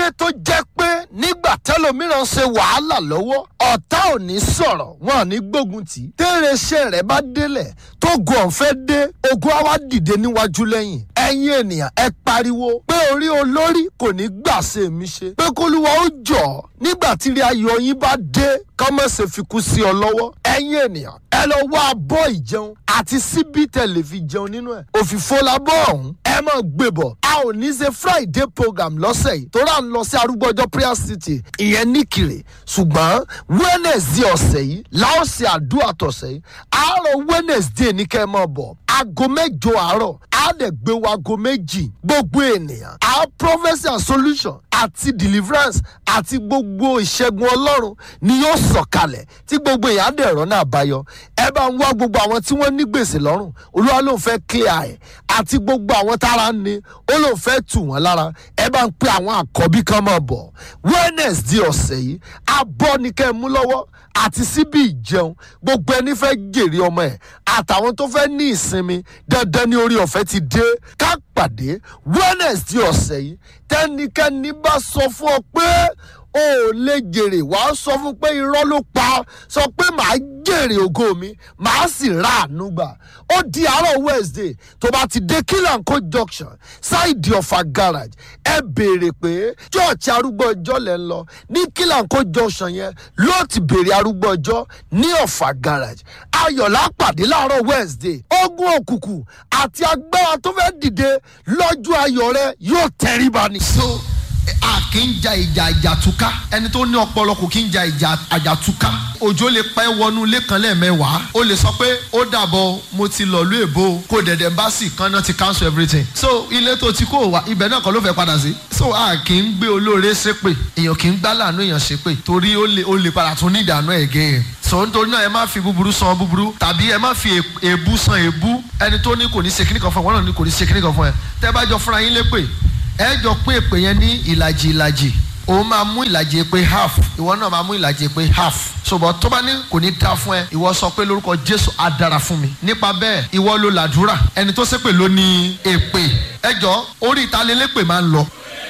tó jẹ́ pé nígbà tẹ́lòmíràn ṣe wàhálà lọ́wọ́ ọ̀tá ò ní sọ̀rọ̀ wọn ò ní gbógun tì í téèrè iṣẹ́ rẹ̀ bá délẹ̀ tó gun ọ̀fẹ́ dé ogun á wá dìde níwájú lẹ́yìn ẹ̀yin ènìyàn ẹ pariwo pé orí olórí kò ní gbà ṣe mí ṣe pé kólúwa ó jọ̀ ọ́ nígbà tí ilé ayọ̀ yín bá dé kọ́mọ̀sẹ̀ fi kú sí ọ lọ́wọ́ ẹ̀yin ènìyàn ẹ lọ wá abọ́ ìjẹun àti síbí tẹ̀lé fi jẹun nínú ẹ̀ òfìfo labọ́ ọ̀hún ẹ mọ̀ gbébọ̀ a ò ní ṣe friday program lọ́sẹ̀ yìí tó rà ń lọ sí arúgbọ́jọ́ prayer city ìyẹn níkìrè ṣùgbọ́n wednesday ọ̀sẹ̀ yìí láò ṣe àdúrà tọ̀sẹ̀ yìí àárọ̀ wednesday ní kẹ́ ẹ mọ̀ bọ̀ aago mẹ́jọ àárọ̀ á dẹ̀ gbé wa aago méjì gbogbo ènìyàn á prophecy and solution àti deliverance àti gbogbo ìṣẹ́gun ọlọ́run ni yóò sọ̀kalẹ̀ tí gbogbo èèyàn á dẹ̀ rọ́nà àbáyọ ẹ bá ń wá gbogbo àwọn tí wọ́n ní gbèsè lọ́rùn olúwa ló ń fẹ́ clear ẹ̀ àti gbogbo àwọn tára ń ni ó ló ń fẹ́ tù wọ́n lára ẹ bá ń pe àwọn àkọ́bí kan máa bọ̀ wednesday ọ̀sẹ̀ yìí abọ́ ni kẹ́ ẹ mú lọ́wọ́ àti síbi ìjẹun gbogbo ẹni fẹ́ jèrè ọmọ ẹ̀ àtàwọn tó fẹ́ ní ìsinmi dandan ní orí ọ̀fẹ́ ti dé ká pàdé wednesday ọ̀sẹ̀ yìí tẹ́nikẹ́ni bá sọ fún ọ pé o ò lè jèrè wàá sọ fún pé irọ́ ló pa sọ pé màá jèrè ògo mi màá sì ra àánú gbà ó di àárọ̀ wednesday tó bá ti dé kílànkó junction ṣáìdì ọ̀fà garage ẹ béèrè pé chọ́ọ̀chì arúgbó ọjọ́ lẹ̀ ń lọ ní kílànkó junction yẹn ló ti béèrè arúgbó ọjọ́ ní ọ̀fà garage ayọ̀lá pàdé láàárọ̀ wednesday ogun òkùnkùn àti agbára tó fẹ́ dìde lọ́jọ́ ayọ̀ rẹ yóò tẹríba ní. so a kì í ja ìjà àjàtúká ẹni tó ní ọpọlọ kò kì í ja ìjà àjàtúká òjò lè pẹ́ wọnú ilé kan lẹ́ẹ̀mẹ́wàá ó lè sọ pé ó dàbọ̀ mo ti lọ lú èbó kó dẹ̀dẹ̀ bá sì kan náà ti cancel everything so ilé tó ti kó wa ibẹ̀ náà kan ló fẹ́ padà sí so a kì í gbé olóore ṣépè èèyàn kì í gbá láàánú èèyàn ṣépè torí ó lè ó lè padà tún ní ìdáná ẹ̀gẹ́ yẹn so nítorí náà ẹ má fi búburú san búburú tàbí ẹ má fi èébú san èébú ẹni tó ní kò ní ṣe kíní kan fún ẹ wọn náà ní kò ní ṣe kíní kan fún ẹ tẹ́ bá jọ fúnra yín lépè ẹ jọ pín èpè yẹn ní ìlàjì ìlàjì òun máa mú ìlàjì èpè half ìwọ náà máa mú ìlàjì èpè half ṣùgbọ́n tó bá ní kò ní dá fún ẹ ìwọ sọ pé lórúkọ jésù á dára fún mi nípa bẹ́ẹ̀ ìwọ ló làdúrà ẹni tó ṣépè ló ní èpè ẹ jọ orí ìtalélépè máa ń lọ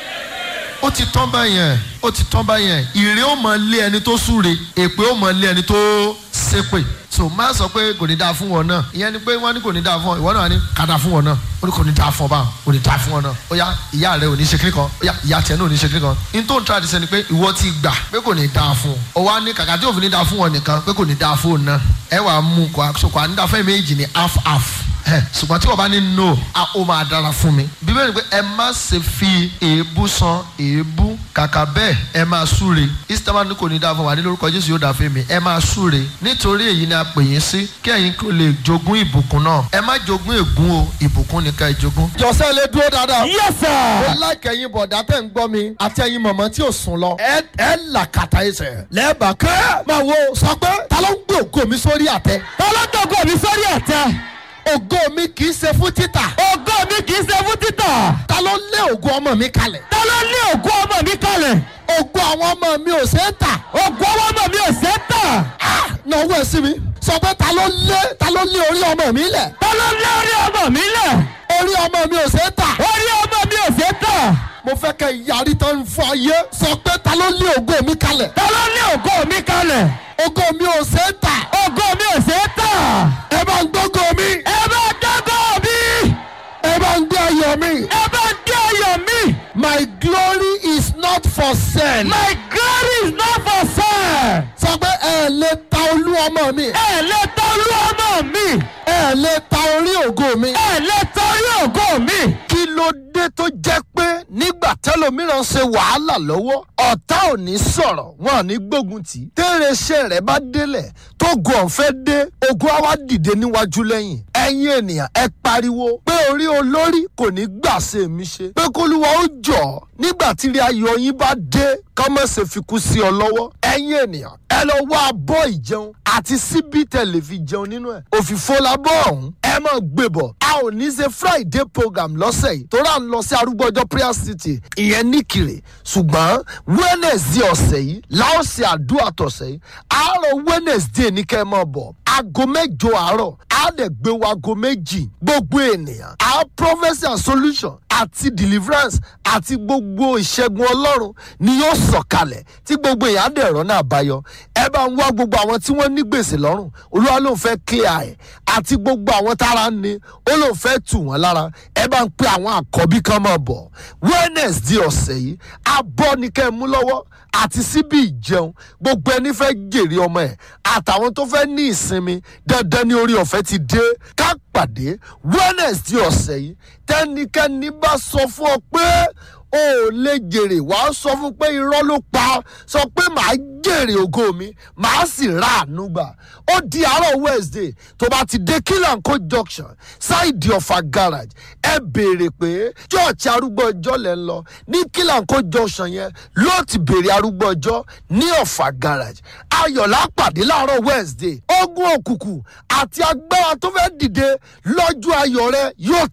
ó ti tán báyẹn ó ti tán báyẹn ìrè ó mọ lé ẹni tó súre èpè ó mọ lé ẹni tó ṣépè so má sọ pé kò ní dáa fún wọn náà ìyẹn ni pé wọn ní kò ní dáa fún ọ ìwọ náà ní ká dáa fún wọn náà ó ní kò ní dáa fún ọ báwọn kò ní dáa fún ọ náà ó yá ìyá rẹ ò ní ṣe kíní kan ó yá ìyá tiẹ̀ náà ò ní ṣe kíní kan ní tó ń tra àdìsẹ́ ni pé ìwọ ti gbà pé kò ní dáa fún ọ ó wá ní kàkà tí òfin ní dáa fún ọ nìkan pé kò ní dáa fún ọ náà ẹ wà á mú kó àkóso kó à ń dáa fẹ́ méjì ní half half ṣùgbọ́n tí wọ́n bá ní no a ó máa dára fún mi. bíbélì pé ẹ má ṣe fi èébú san èébú kàkà bẹ́ẹ̀ ẹ máa súre istama ní kò ní dáa fún wa ní lórúkọ jésù yóò dáa fún mi ẹ máa súre nítorí èyí ni a pè yín sí kí ẹ̀yin kò lè jogún ìbùkún náà ẹ má jogún ègún o ìbùkún ni ká ẹ jogún. jọ̀sẹ̀ lè dúró dáadáa. yes sir. ó láìka ẹyin bọ̀dá tẹ̀ ń gbọ́ mi àti ẹyin mọ̀mọ́ tí ò sùn lọ. ẹ ẹ là kàtà ẹsẹ̀. lẹ́ẹ̀bà kẹ́ máa wo sọ pé ta ló ń gbé ògo mi sórí àtẹ. tọ́lọ́dọ̀gọ̀ mi sórí ẹ̀tẹ́. ògo mi kì í ṣe fún títà. ògo mi kì í ṣe fún títà. ta ló lé ògo ọmọ mi kalẹ̀. ta ló lé ògo ọmọ mi kalẹ̀. ògo àwọn ọmọ mi ò ṣe é tà. ògo ọmọ mi ò ṣe é tà. náwó ẹ sí mi sọ pé ta ló lé ta ló lé orí ọmọ mi lẹ̀. ta ló lé orí ọmọ mi lẹ̀. orí ọmọ mi ò ṣe é tà. orí ọmọ mi ò ṣe é tà. mo fẹ́ kẹ́ yarí tán fún ayé sọ pé ta ló lé ògo mi kalẹ̀. ta ló lé ògo mi kalẹ̀. ògo mi ò ṣe é tà. ògo mi ò ṣe é tà. ẹ bá ń gbógo mi. ẹ bá dọ́gọ̀ mi. ẹ bá ń gbé ayọ̀ mi. ẹ bá dé ayọ̀ mi. my glory is not for sale. my glory is not for sale. sọ pé ẹ lè ta olú ọmọ mi. ẹ lè tọ́lú ọmọ mi. ẹ lè ta orí ògo mi. ẹ lè tọ́lú ògo mi. kí ló dé tó jẹ́ pé nígbà tẹ́lòmíràn ṣe wàhálà lọ́wọ́ ọ̀tá ò ní sọ̀rọ̀ wọn ò ní gbógun tì í téèrè iṣẹ́ rẹ̀ bá délẹ̀ tó gun ọ̀fẹ́ dé ogun á wá dìde níwájú lẹ́yìn ẹ̀yin ènìyàn ẹ pariwo pé orí olórí kò ní gbà ṣe mí ṣe pé kólúwa ó jọ̀ ọ́ nígbà tí ilé ayọ̀ yín bá dé kọ́mọ̀sẹ̀ fi kú sí ọ lọ́wọ́ ẹ̀yin ènìyàn ẹ lọ wá abọ́ ìjẹun àti síbí tẹ̀lé fi jẹun nínú ẹ̀ òfìfo labọ́ ọ̀hún ẹ mọ̀ gbébọ̀ a ò ní ṣe friday program lọ́sẹ̀ yìí tó rà ń lọ sí arúgbọ́jọ́ prayer city ìyẹn níkìrè ṣùgbọ́n wednesday ọ̀sẹ̀ yìí láò ṣe àdúrà tọ̀sẹ̀ yìí àárọ̀ wednesday ní kẹ́ ẹ mọ̀ bọ̀ aago mẹ́jọ àárọ̀ á á dẹ̀ gbé wago méjì gbogbo ènìyàn á prophecy and solution àti deliverance àti gbogbo ìṣẹ́gun ọlọ́run ni yóò sọ̀kalẹ̀ tí gbogbo èèyàn á dẹ̀ rọ́nà àbáyọ ẹ bá ń wá gbogbo àwọn tí wọ́n ní gbèsè lọ́rùn olúwa ló ń fẹ́ clear ẹ̀ àti gbogbo àwọn tára ń ní ó ló ń fẹ́ tù wọ́n lára ẹ bá ń pe àwọn àkọ́bí kan máa bọ̀ wednesday ọ̀sẹ̀ yìí abọ́ ni kẹ́ ẹ mú lọ́wọ́ àti síbi ìjẹun gbogbo ẹni fẹ́ jèrè ọmọ ẹ̀ àtàwọn tó fẹ́ ní ìsinmi dandan ní orí ọ̀fẹ́ ti dé ká pàdé wednesday ọ̀sẹ̀ yìí tẹ́nikẹ́ni bá sọ fún ọ pé o ò lè jèrè wàá sọ fún pé irọ́ ló pa sọ pé màá jèrè ògo mi màá sì ra àánú gbà ó di àárọ̀ wednesday tó bá ti dé kílànkó junction ṣáìdì ọ̀fà garage ẹ béèrè pé church arúgbó ọjọ́ lẹ́ ń lọ ní kílànkó junction yẹn ló ti béèrè arúgbó ọjọ́ ní ọ̀fà garage ayọ̀lá pàdé láàárọ̀ wednesday ogun òkùnkùn àti agbára tó fẹ́ dìde lọ́jọ́ ayọ̀ rẹ yóò